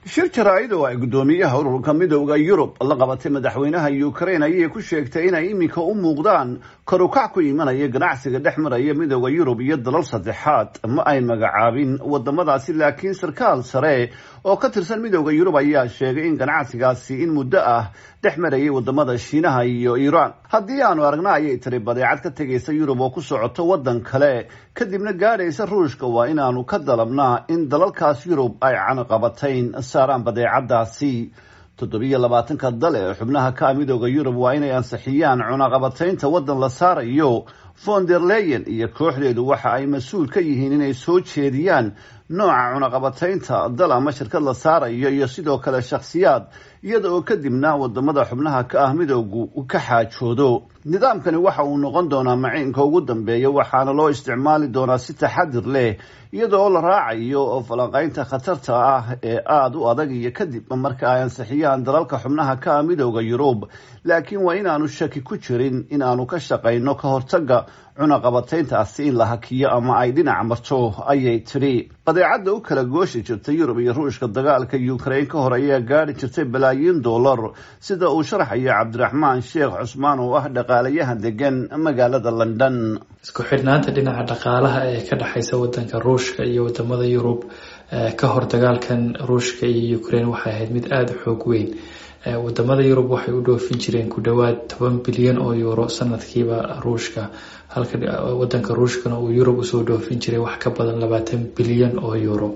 shir jaraa'id oo ay guddoomiyaha ururka midooda yurub la qabatay madaxweynaha ukraine ayay ku sheegtay inay iminka u muuqdaan karukac ku imanaya ganacsiga dhex maraya midooda yurub iyo dalal saddexaad ma ay magacaabin wadamadaasi laakiin sarkaal sare oo ka tirsan midooda yurub ayaa sheegay in ganacsigaasi in muddo ah dhex marayay wadamada shiinaha iyo iiraan haddii aanu aragna ayay tiri badeecad ka tegaysa yurub oo ku socoto waddan kale kadibna gaadhaysa ruushka waa inaanu ka dalabnaa in dalalkaas yurub ay canaqabatayn saaraan badeecadaasi toddobiyo labaatanka dal ee xubnaha ka ah midooda yurub waa inay ansixiyaan cunaqabataynta waddan la saarayo von der leyen iyo kooxdeedu waxa ay mas-uul ka yihiin inay soo jeediyaan nooca cunaqabataynta dal ama shirkad la saarayo iyo sidoo kale shakhsiyaad iyada oo kadibna wadamada xubnaha ka ah midoogu ka xaajoodo nidaamkani waxa uu noqon doonaa maciinka ugu dambeeya waxaana loo isticmaali doonaa si taxadir leh iyada oo la raacayo falanqaynta khatarta ah ee aada u adag iyo kadib marka ay ansixiyaan dalalka xubnaha ka ah midooda yurub laakiin waa inaanu shaki ku jirin in aanu ka shaqayno ka hortaga cunaqabatayntaasi in la hakiyo ama ay dhinac marto ayay tidhi badeecadda u kala gooshi jirtay yurub iyo ruushka dagaalka ukraine ka hor ayaa gaadhi jirtay balaayiin dollar sida uu sharaxayo cabdiraxmaan sheekh cusmaan oo ah dhaqaalayahan degan magaalada london isku xidhnaanta dhinaca dhaqaalaha ee ka dhexaysa wadanka ruushka iyo wadamada yurub ka hor dagaalkan ruushka iyo ukraine waxay ahayd mid aada u xoog weyn wadamada yurub waxay u dhoofin jireen ku dhowaad toban bilyan oo euro sanadkiiba ruushka halka wadanka ruushkana uu yurub usoo dhoofin jiray wax ka badan labaatan bilyan oo euro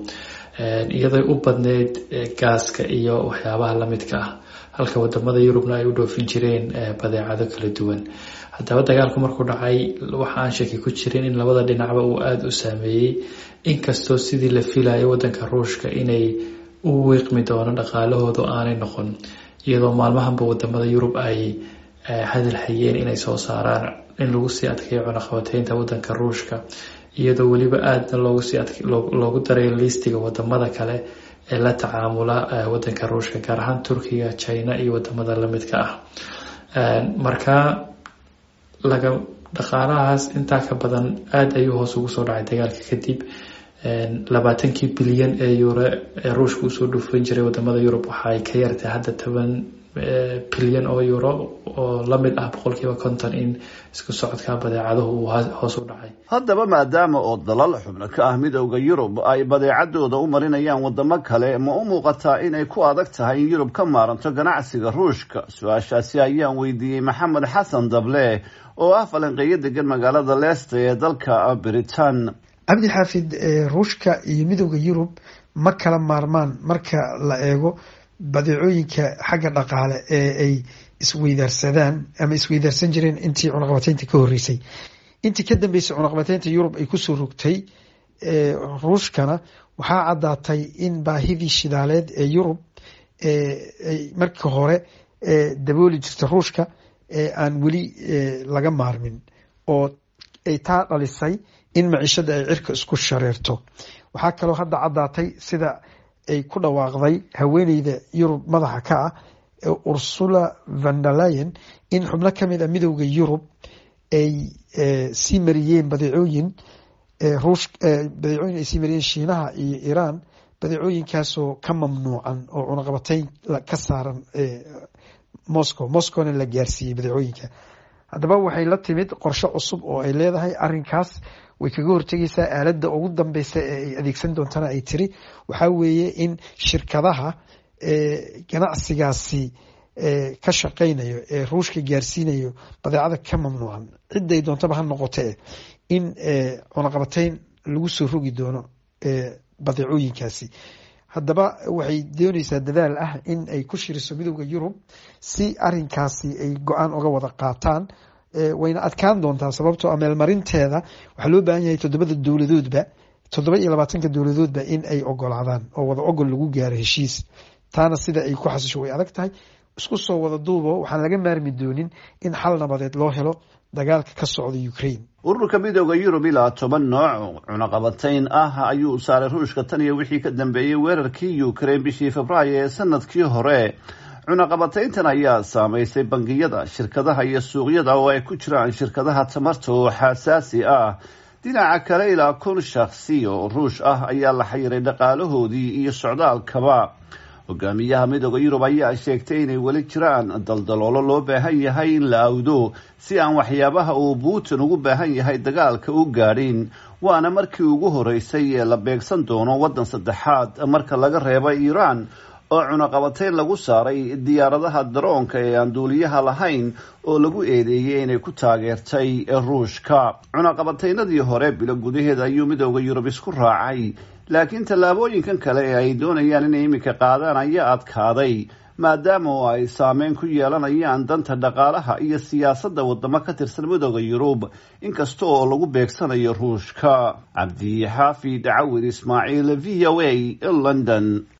iyaday u badneyd gaaska iyo waxyaabaha lamidka ah halka wadamada yurubna ay u dhoofin jireen badeecado kala duwan haddaba dagaalku markuu dhacay waxa aan shaki ku jirin in labada dhinacba uu aada u saameeyey inkastoo sidii la filayo wadanka ruushka inay u wiiqmi doono dhaqaalahoodu aanay noqon iyadoo maalmahanba wadamada yurub ay hadal hayeen inay soo saaraan in lagu sii adkeeyo cunaqabateynta wadanka ruushka iyadoo weliba aadna loogu daray liistiga wadamada kale ee la tacaamula wadanka ruushka gaar ahaan turkiga china iyo wadamada lamidka ah marka laga dhaqaalahaas intaa ka badan aada ayuu hoos ugu soo dhacay dagaalka kadib labaatankii bilyan ee euro ee ruushka usoo dhufan jiray wadamada yurub waxa ay ka yartay hadda toban bilyan oo euro oo lamid ah boqolkiiba konton in isku socodka badeecaduhu uu hoos u dhacay haddaba maadaama oo dalal xubno ka ah midooda yurub ay badeecadooda u marinayaan wadamo kale ma u muuqataa inay ku adag tahay in yurub ka maaranto ganacsiga ruushka su-aashaasi ayaan weydiiyey maxamed xasan dable oo ah falanqeeyo degan magaalada leesta ee dalka britain cabdi xaafid ruushka iyo midooda yurub ma kala maarmaan marka la eego badeecooyinka xagga dhaqaale ee ay isweydaarsadaan ama isweydaarsan jireen intii cunaqabateynta ka horeysay intii ka dambeysay cunaqabateynta yurub ay kusoo rogtay ruushkana waxaa caddaatay in baahidii shidaaleed ee yurub marka hore dabooli jirta ruushka aan weli laga maarmin oo ay taa dhalisay in maciishada ay cirka isku shareerto waxaa kaloo hadda caddaatay sida ay ku dhawaaqday haweeneyda yurub madaxa ka ah ursula vandalayen in xubno kamid a midooda yurub ay sii mariyeen badeecooyin badeecooyin ay sii mariyeen shiinaha iyo iiraan badeecooyinkaasoo ka mamnuucan oo cunaqabateyn ka saaran moscow moscowna la gaarsiiyey badeecooyinka haddaba waxay la timid qorshe cusub oo ay leedahay arinkaas way kaga hortegeysaa aaladda ugu dambeysa ee ay adeegsan doontana ay tiri waxaa weeye in shirkadaha ganacsigaasi ka shaqeynayo ee ruushka gaarsiinayo badeecada ka mamnuucan ciday doontaba ha noqote in cunaqabateyn lagu soo rogi doono badeecooyinkaasi haddaba waxay dooneysaa dadaal ah in ay ku shiriso midooda yurub si arinkaasi ay go-aan uga wada qaataan wayna adkaan doontaa sababtoo meelmarinteeda waxaa loo baahan yahay toddobada dowladoodba toddoba iyo labaatanka dowladoodba in ay ogolaadaan oo wada ogol lagu gaaro heshiis taana sida ay ku xasisho way adag tahay isku soo wada duubo waxaan laga maarmi doonin in xal nabadeed loo helo dagaalka ka socda ukraine ururka midooda yurub ilaa toban nooc cunaqabatayn ah ayuu saaray ruushka tan iyo wixii ka dambeeyey weerarkii ukraine bishii februaayo ee sanadkii hore cunaqabatayntan ayaa saameysay bangiyada shirkadaha iyo suuqyada oo ay ku jiraan shirkadaha tamarta oo xasaasi ah dhinaca kale ilaa kun shakhsi oo ruush ah ayaa la xayiray dhaqaalahoodii iyo socdaalkaba hogaamiyaha midooda yurub ayaa sheegtay inay weli jiraan daldaloolo loo baahan yahay in la awdo si aan waxyaabaha uu putin ugu baahan yahay dagaalka u gaadhin waana markii ugu horeysay ee la beegsan doono waddan saddexaad marka laga reebo iiraan oo cunaqabatayn lagu saaray diyaaradaha daroonka ee aan duuliyaha lahayn oo lagu eedeeyey inay ku taageertay ruushka cunaqabataynadii hore bilo gudaheed ayuu midooda yurub isku raacay laakiin tallaabooyinkan kale ee ay doonayaan inay iminka qaadaan ayaa adkaaday maadaama oo ay saameyn ku yeelanayaan danta dhaqaalaha iyo siyaasadda wadamo ka tirsan midooda yurub inkasta oo lagu beegsanayo ruushka cabdi xaafid cawir ismaaciil v o a london